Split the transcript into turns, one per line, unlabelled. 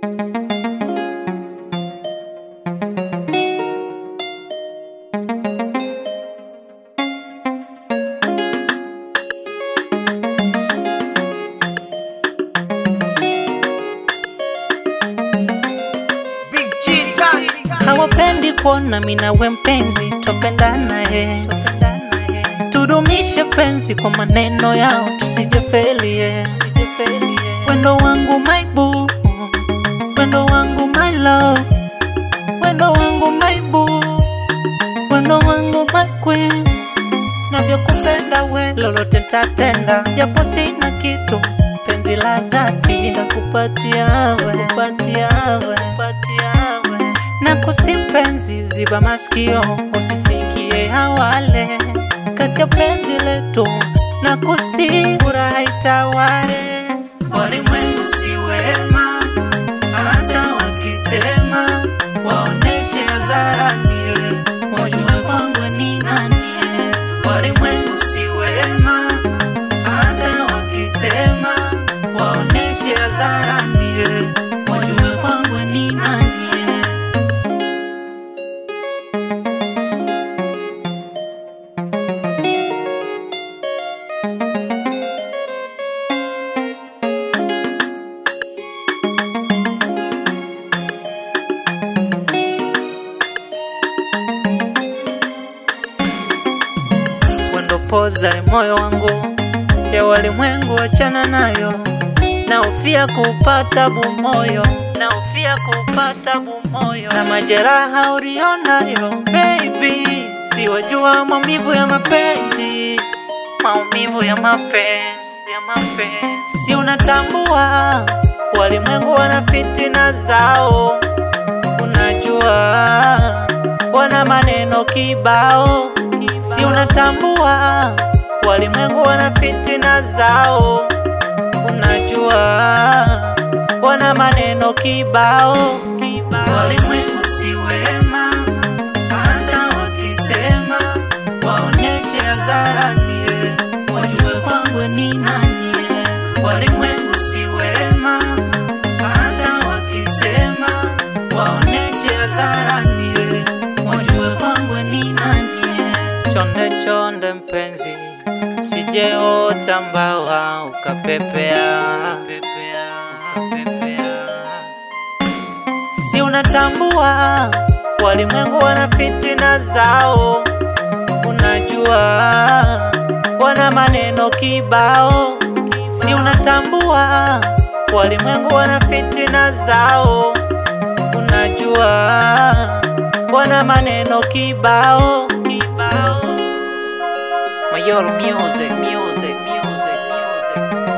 hawapendi kuona mina we mpenzi twapendana he tudumishe penzi kwa maneno yao tusijefelie wendo wangu my boo wendo wangu my love wendo wangu my boo wendo wangu my queen navyokupenda we lolote ntatenda japo sina kitu penzi la dhati takupatia we kupatia we kupatia we na kusimpenzi ziba masikio usisikie hawale kati ya penzi letu na kusi furaha itawale walimwengu si wema hata wakisema waoneshe hadharani wajue kwangu ni nani walimwengu si wema hata wakisema waoneshe hadharani wajue kwangu ni nani wendo poza moyo wangu ya walimwengu wachana nayo naofia kupata bumoyo naofia kupata bumoyo na majeraha ulionayo baby siwajua maumivu ya mapenzi maumivu ya mapenzi ya mapenzi si unatambua walimwengu wana fitina zao unajua wana maneno kibao si unatambua walimwengu wana fitina zao unajua wana maneno kibao kibao walimwengu si wema hata wakisema waoneshe hadharani wajue kwangu ni nani walimwengu si wema hata wakisema waoneshe hadharani wajue kwangu ni nani chonde chonde mpenzi sijeota mbawa ukapepea si unatambua walimwengu wana fitina zao unajua wana maneno kibao si unatambua walimwengu wana fitina zao unajua wana maneno kibao kibao Mayolo music music music music